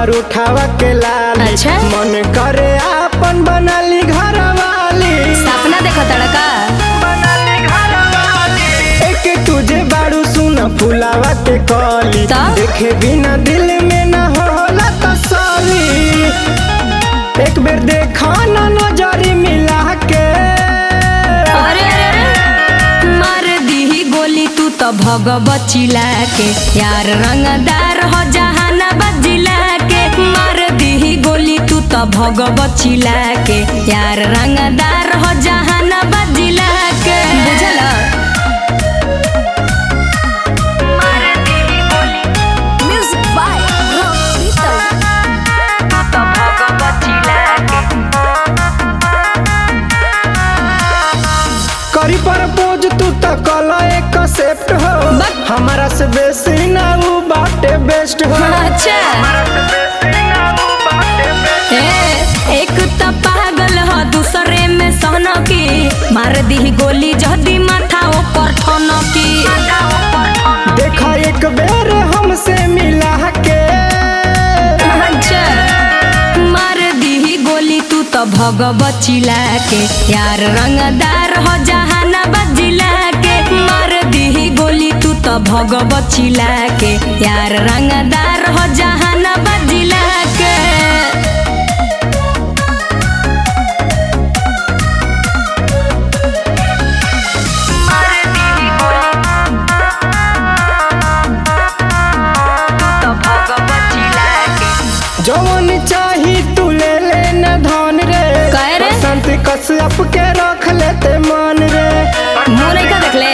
तोहर उठावा के लाल अच्छा। मन करे आपन बनली घर वाली सपना देखो तड़का एक तुझे बारू सुन फुलावा के कली तो? देखे बिना दिल में न होला तसली एक बेर देखा ना नजरी मिला के अरे अरे अरे मार दीही गोली तू तो भगव चिला के यार रंगदार हो जहाना बजिला के मार दीही गोली तू तो भगव चिला के यार रंगदार हो जहाना बजिला के बुझल म्यूजिक बाय तो भगव चिला के करी पर पोज तू तो कला एक सेप्ट हो बक। हमारा से बेसी ना उ बाटे बेस्ट हो अच्छा ए, एक त पागल ह दूसरे में सहन की मार दी गोली जदी माथा ऊपर ठन की देखा एक बेर हमसे मिला के अच्छा मार दी गोली तू तो भगव चिला के यार रंगदार हो जहाना बजिला के मार दी गोली तू तो भगव चिला के यार रंगदार हो जहाना बजिला के जवन चाही तू ले ले न धन रे काहे रे? बसंत कश्यप के रख लेते मन रे मुंह नहीं का देखले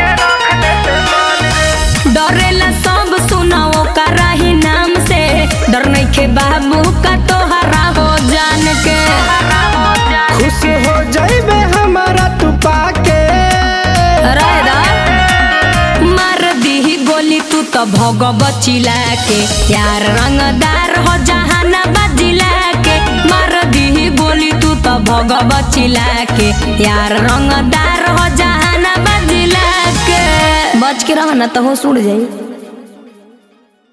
डरेला सब सुनाओ कराही नाम से डर नहीं के बाबू का तोहरा हो जान के खुश हो जाइबे हमारा तू पाके रहदा मार दी गोली तू तो भगव चिला के यार रंगदार हो जहाना बजिला के मार दी गोली तू तो भगव चिला के यार रंगदार हो जहाना बजिला के बच के रह ना तो हो सुड़ जाई